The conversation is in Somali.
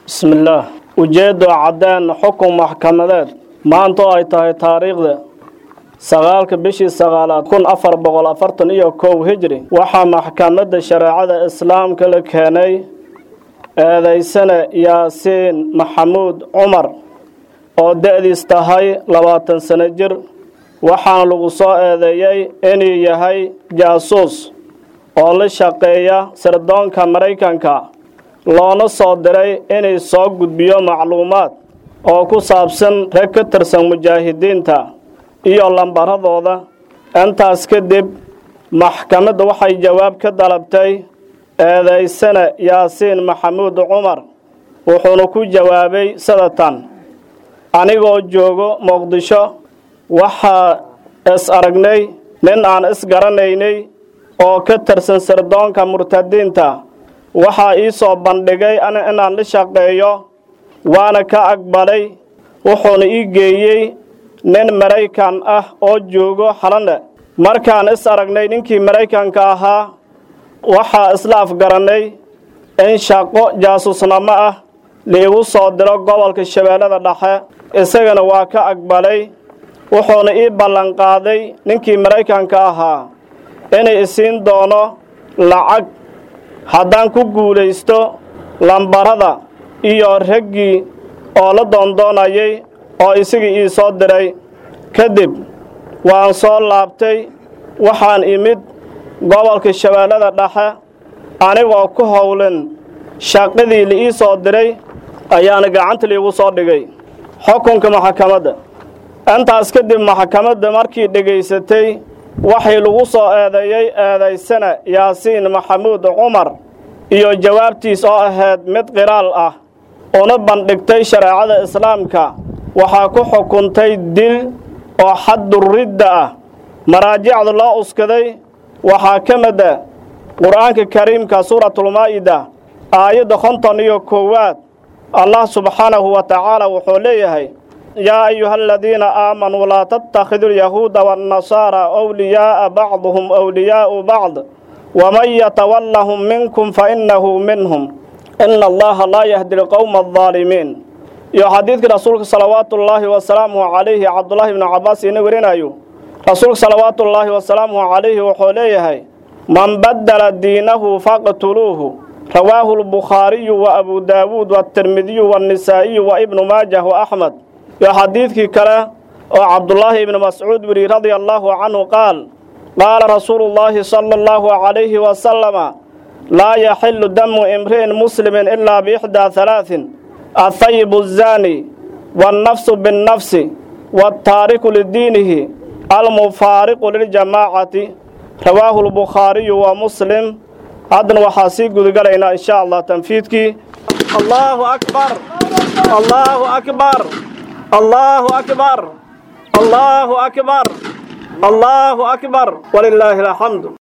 bismillaah ujeeddo caddeen xukun maxkamadeed maanta oo ay tahay taariikhda sagaalka bishii sagaalaad kun afar boqol afartan iyo kow hijri waxaa maxkamadda shareecada islaamka la keenay eedaysane yaasiin maxamuud cumar oo da-diis tahay labaatan sano jir waxaana lagu soo eedeeyey inuu yahay jaasuus oo la shaqeeya sirdoonka maraykanka loona soo diray inay soo gudbiyo macluumaad oo ku saabsan rag ka tirsan mujaahidiinta iyo lambaradooda intaas kadib maxkamadda waxay jawaab ka dalabtay eedaysane yaasiin maxamuud cumar wuxuuna ku jawaabay sadatan anigoo joogo muqdisho waxaa is aragnay nin aan isgaranaynay oo ka tirsan sirdoonka murtadiinta waxaa ii soo bandhigay inaan la shaqeeyo waana ka aqbalay wuxuuna ii geeyey nin maraykan ah oo joogo xalane markaan is aragnay ninkii maraykanka ahaa waxaa isla afgarannay in shaqo jaasuusnamo ah liigu soo diro gobolka shabeellada dhexe isagana waa ka aqbalay wuxuuna ii ballanqaaday ninkii maraykanka ahaa inay isiin doono lacag haddaan ku guulaysto lambarada iyo raggii oo la doondoonayay oo isagii ii soo diray kadib waan soo laabtay waxaan imid gobolka shabeellada dhexe anigoo ku howlan shaqadii la ii soo diray ayaana gacanta liigu soo dhigay xukunka maxkamadda intaas kadib maxkamadda markii dhegaysatay waxay lagu soo eedeeyey eedaysana yaasiin maxamuud cumar iyo jawaabtiis oo ahayd mid qiraal ah una bandhigtay shareecada islaamka waxaa ku xukuntay dil oo xadduridda ah maraajicda loo uskaday waxaa ka mida qur-aanka kariimka suuratulmaa'ida aayadda konton iyo koowaad allah subxaanahu wa tacaala wuxuu leeyahay yaa ayuha aladiina aamanuu laa tattakhiduu alyahuuda waannasaara wliyaa'a bacduhum wliyaa'u bacd waman yatawallahum minkum fainahu minhum ina allaha laa yahdi lqowma aldaalimiin iyo xadiidkii rasuulka salawaatullaahi wasalaamuhu calayhi cabdullaahi bnu cabbaas iina werinayo rasuulka salawaatullaahi wasalaamuhu calayhi wuxuu leeyahay man baddala diinahu faqtuluuhu rawaahu lbukhaariyu wa abu daawuud waatirmidiyu waannisaa'iyu wa ibnu maajah wa axmed iyo xadiidkii kale oo cabdullaahi ibnu mascuud weri radia allaahu canhu qaal qaala rasuulu llaahi sala allahu calayhi wasalama laa yaxilu damu imri'in muslimin ilaa biixdaa halaatin athayibu azaani waannafsu binnafsi waataariku lidiinihi almufaariqu liljamaacati rawaahu lbukhaariyu wa muslim haddana waxaa sii gudagalaynaa in sha allah tanfiidkii allaahu akbar allaahu akbar allaahu akbar allaahu akbar allaahu akbar walilaahi alxamdu